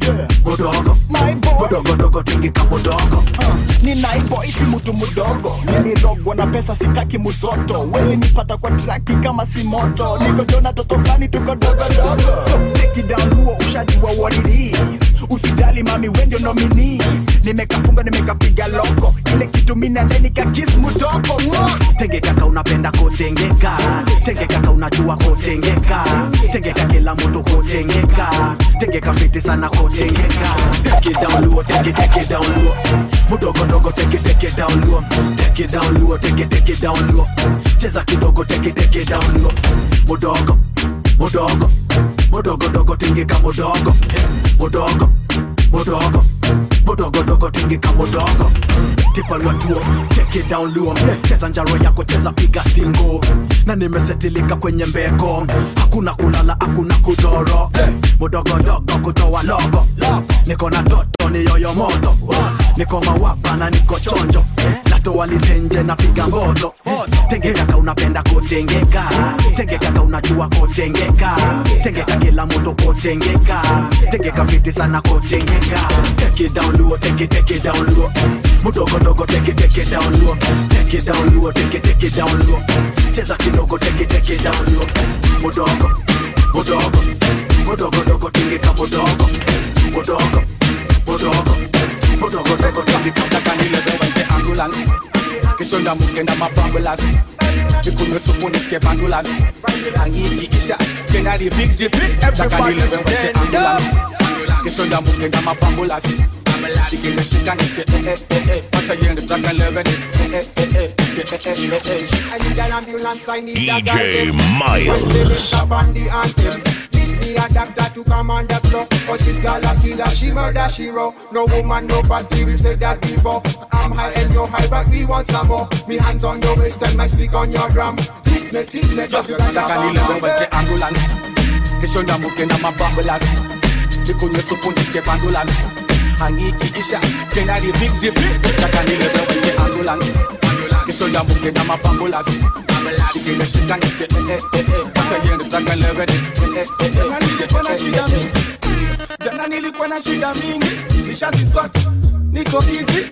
mudogo mudogodogo tingika mudogo ni naiboy si mtu mdogo nilirogwa na pesa sitaki musoto wezi nipata kwa traki kama si moto niko jona toto flani tuko dogodogo so break it down luo ushajua what it is usijali mami wendio nomini nimekafunga nimekapiga loko ile kitu minadenika kis mutoko tenge kaka unapenda kotengeka tenge kaka unajua kotengeka tenge kaka kila mtu kotengeka tenge kafiti sana kotengeka take it down low take it take it down low mudogo dogo take it take it down low take it down low take it take it down low cheza kidogo take it take it down low mudogo mudogo mudogo dogo tingika mudogo mudogo mudogo mudogo dogo tingika mudogo tipalwa tuo take it down low cheza njaro yako cheza piga stingo na nimesetilika kwenye mbeko hakuna kulala hakuna kudoro mudogodogo kutoa logo niko na toto ni yoyo moto niko mawapa na niko chonjo natoa litenje na piga mboto tenge kaka unapenda kotengeka tenge kaka unajua kotengeka tenge kaka kila mtu kotengeka tenge kafiti sana kotengeka take it down low take it take it down low mudogo dogo take it take it down low take it down low take it take it down low cheza kidogo take it take it down low mudogo mudogo mudogo dogo tingika mudogo mudogo mudogo mudogo dogo tingika kanilebewente ambulance kishonda mukenda mabambulas ikunywe supu nisike vandulas angiikiisha tena repeat repeat takanilebewente ambulance kishonda mukenda mabambulas ikimeshika nisike eh eh eh eh wacha yende takalebeni eh eh eh eh nisike eh eh eh eh I need an ambulance, I need a DJ guy. Miles. When they lift up on the anthem, need me a doctor to come on the floor. But this girl a killer, she murder, she raw. No woman, no party, we said that before. I'm high and you're high, but we want some more. Me hands on your waist and my stick on your drum. Tease me, tease me, just like a takanilebewente ambulance kishonda mukenda mabambulas ikunywe supu nisike vandulas angiikiisha tena repeat repeat takanilebewente ambulance kishonda mukenda mabambulas ikimeshika nisike eh eh eh eh wacha yende takalebeni eh eh eh eh nisike eh eh eh eh jana nilikuwa na shida mingi nishazisota niko easy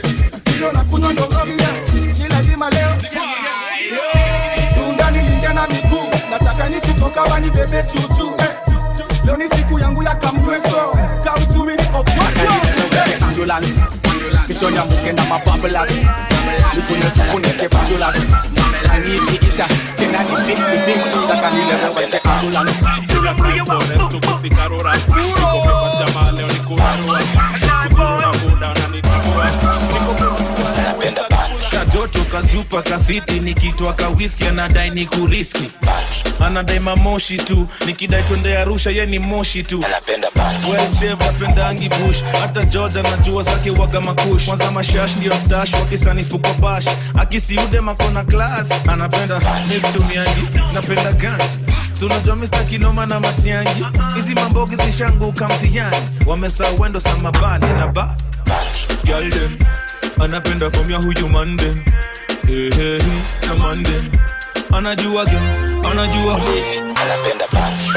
hiyo na kunywa ndogovia ni lazima leo dunda nilingia na miguu nataka nikitoka wanibebe chuchu eh. leo ni siku yangu ya kamweso kauchumi niko kwakwa ambulance kishonda mukenda mabambulas ikunywe supu nisike vandulas angiikiisha tena repeat repeat takanilebewente ambulance kajoto kazupa kafiti nikitwa kawiski anadai ni kuriski anadai mamoshi tu nikidai twende arusha ye ni moshi tu welshev apendangi bush hata george anajua zake waga makush kwanza mashash ndio stash wakisanifu kwa bash akisiude makona klas anapenda mitumiangi napenda ganji si unajua mista kinoma na matiangi hizi mambogi zishanguka mtihani wamesa wendo samabani na ba Girl them anapenda from ya huyu mande hey, hey, hey, na mande anajua ge anajua anapenda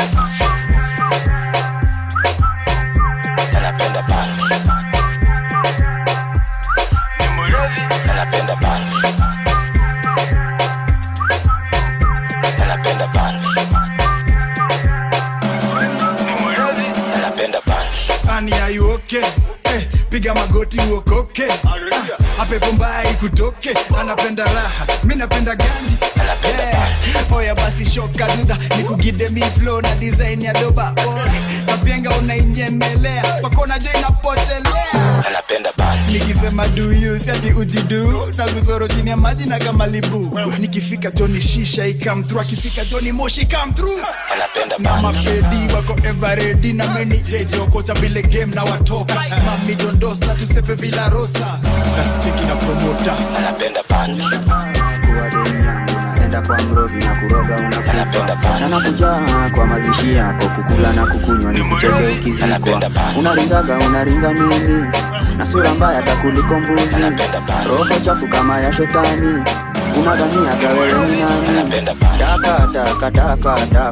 ani aiuoke eh, piga magoti uokoke Ah, apepo mbaya ikutoke anapenda raha mi napenda ganji yeah. oya basi shoka dudha nikugide mi flow na design ya doba Boy, kapenga unainyemelea pakona jo inapotelea nikisema duyu siati ujidu na kuzoro chini ya maji na kama libu nikifika joni shisha ikamtru akifika joni moshi kamtru na mapedi wako everedi na meni jejokocha vile game na watoka mami dondosa tusepe vila rosa kasicheki na promota anapenda naenda kwa mrogi na kuroga unakufa na nakujaa kwa mazishi yako kukula na kukunywa ni kucheke ukizikwa unaringaga unaringa nini na sura mbaya takuliko mbuzi roho chafu kama ya shetani unadhania gawewe ni nani daka daka daka daka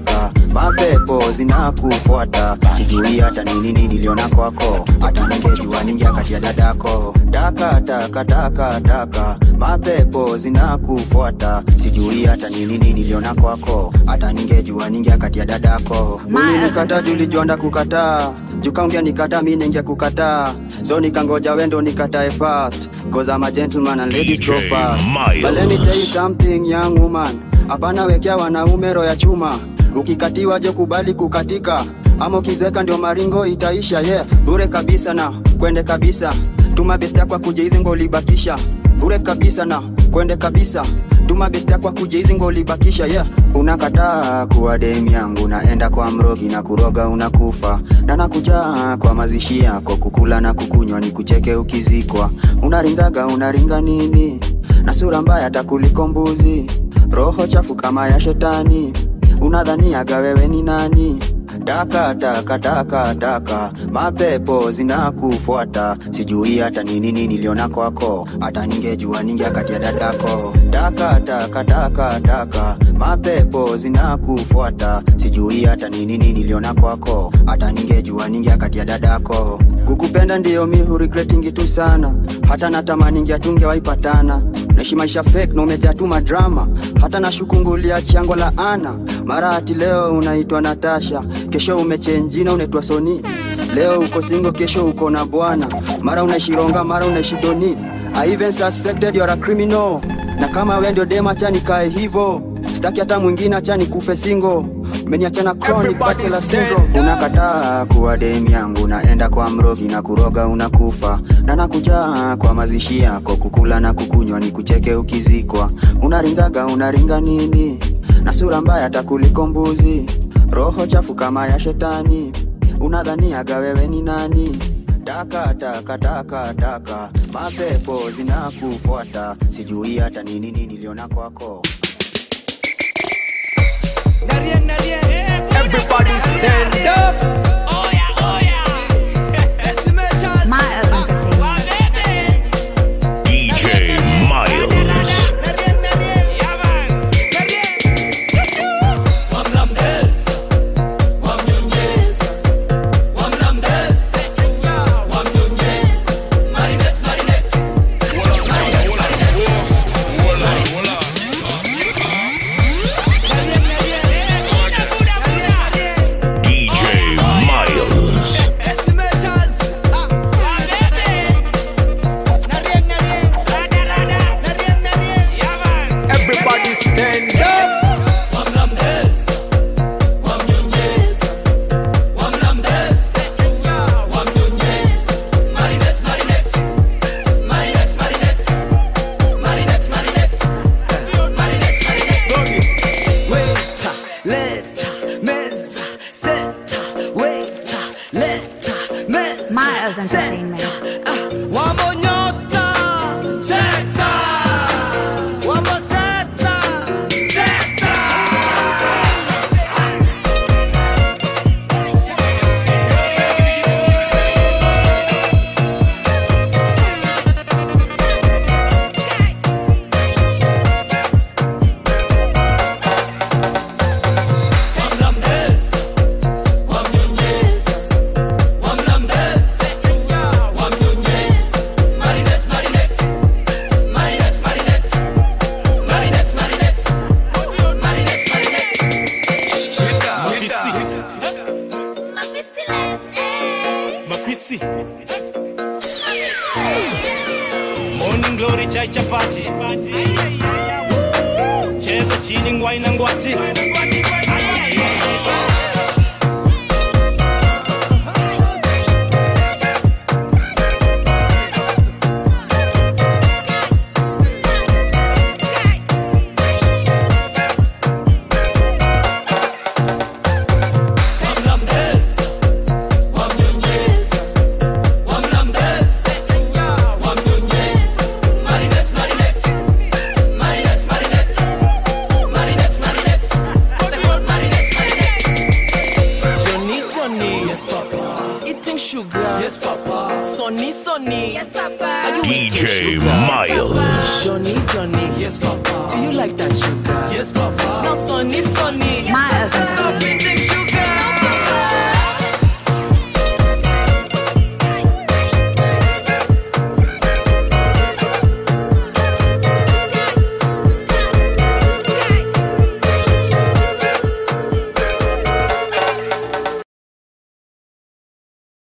mapepo zinakufuata sijui hata nini nini niliona kwako hata ningejua ningia kati ya dadako taka taka taka taka mapepo zinakufuata sijui hata nini nini niliona kwako hata ningejua ningia kati ya dadako ulinikata tulijonda kukataa jukaongea nikata mi ningia kukataa so nikangoja wendo nikatae fast cause I'm a gentleman and ladies go DJ fast Miles. but let me tell you something young woman hapana wekea wanaume roho ya chuma ukikatiwa je kubali kukatika ama ukizeka ndio maringo itaisha yeah bure kabisa na kwende kabisa tuma best yako kuja hizi ngo ulibakisha bure kabisa na kwende kabisa tuma best yako kuja hizi ngo ulibakisha yeah unakataa kuwa demu yangu naenda kwa mrogi na kuroga unakufa na nakuja kwa mazishi yako kukula na kukunywa ni kucheke ukizikwa unaringaga unaringa nini na sura mbaya hata kuliko mbuzi roho chafu kama ya shetani unadhaniaga wewe ni nani taka taka taka taka mapepo zinakufuata sijui hata nini nini niliona kwako hata ningejua ningia kati ya dadako taka taka taka taka mapepo zinakufuata sijui hata nini nini niliona kwako hata ningejua ningia kati ya dadako kukupenda ndiyo mi huregretingi tu sana hata natamani tungewaipatana naishi maisha fake na umejaa tu madrama hata nashukungulia chango la ana mara ati leo unaitwa natasha kesho umechenjina unaitwa soni leo uko singo kesho uko na bwana mara unaishi ronga mara unaishi doni I even suspected you're a criminal na kama we ndio dema acha nikae hivo sitaki hata mwingine acha nikufe singo umeniachana chronic bachelor syndrome unakataa kuwa demu yangu naenda kwa mrogi na kuroga unakufa na nakuja kwa mazishi yako kukula na kukunywa ni kucheke ukizikwa unaringaga unaringa nini na sura mbaya hata kuliko mbuzi roho chafu kama ya shetani unadhaniaga wewe ni nani taka taka taka taka mapepo zinakufuata sijui hata nini nini niliona kwako Everybody stand up. Oh yeah, oh yeah. Miles DJ Miles. DJ Miles. Everybody stand up. Waiter, leta, meza, seta, waiter, leta, meza, Miles Entertainment. Wamo nyota, seta, wamo seta, seta. mapisi morning glory chai chapati cheza chini ngwai na ngwati Johnny, Johnny. Yes, Papa. Eating sugar. Yes, Papa. Sonny, Sonny. Yes, Papa. Are you eating DJ sugar? Miles. Johnny, Johnny. Yes, Papa. Do you like that sugar? Yes, Papa. Now, Sonny, Sonny.